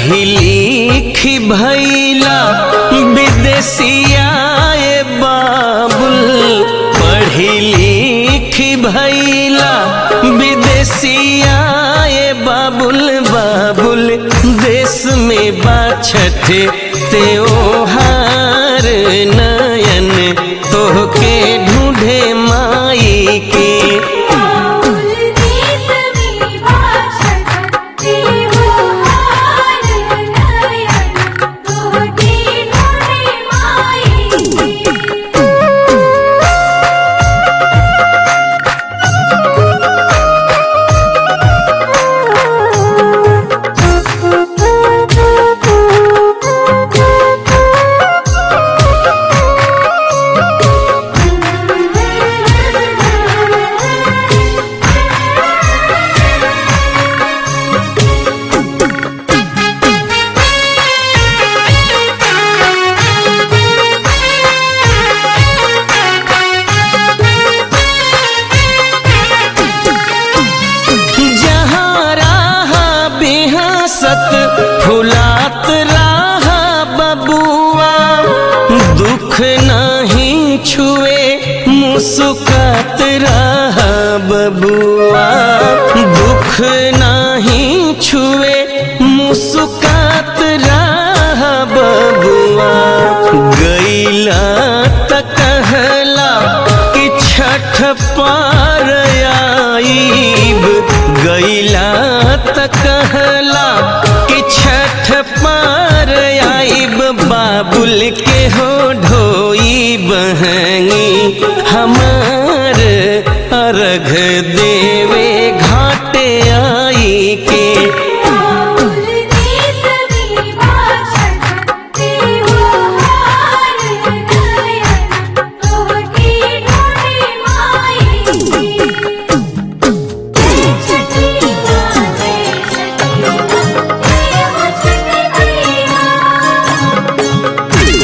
पढ़ी लिखी भैला विदेशिया ए बाबुल पढ़ी लिखी भैला विदेशिया ए बाबुल बाबुल देश में बाछठ त्योहार नयन तोहके ढूंढे माई के बाबुल देश में बाछठ त्योहार नयन तोहके ढूंढे माई जहाँ राहा बिहसत फुलात राहा बबुआ दुख नहीं छुए मुस्कात रहा बबुआ दुख नहीं छुए मुस्कात रहा बबुआ गैला त कहला कि छठ पार आईब गैला त कहला कि छठ पार आईब बाबुल के हो ढोई बहनी हमार अर्घ देवे घाटे आई के बाबुल देश में बाछठ त्योहार नयन तोहके ढूंढे माई छठी माँ जय छठी माँ जय हो छठी मैया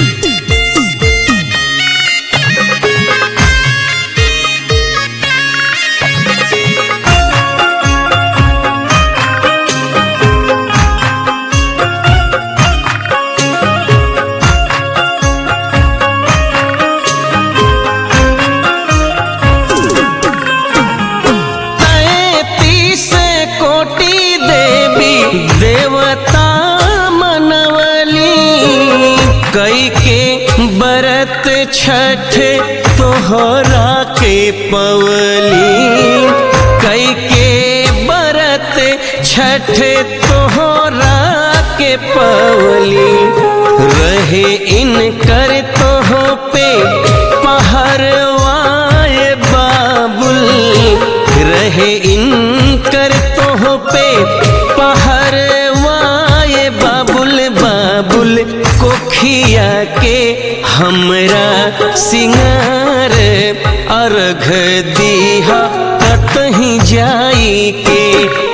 तैतीस कोटि देवी देवता मनवली कई के बरत छठ तोहरा के पवली कई के बरत छठ तोहरा के पवली रहे इनकर तोह पे पहरवाए बाबुल रहे इनकर तोह पे पहरवाए बाबुल बाबुल कोखिया के हमरा सिंगार अर्घ दीहा कतहीं जाई के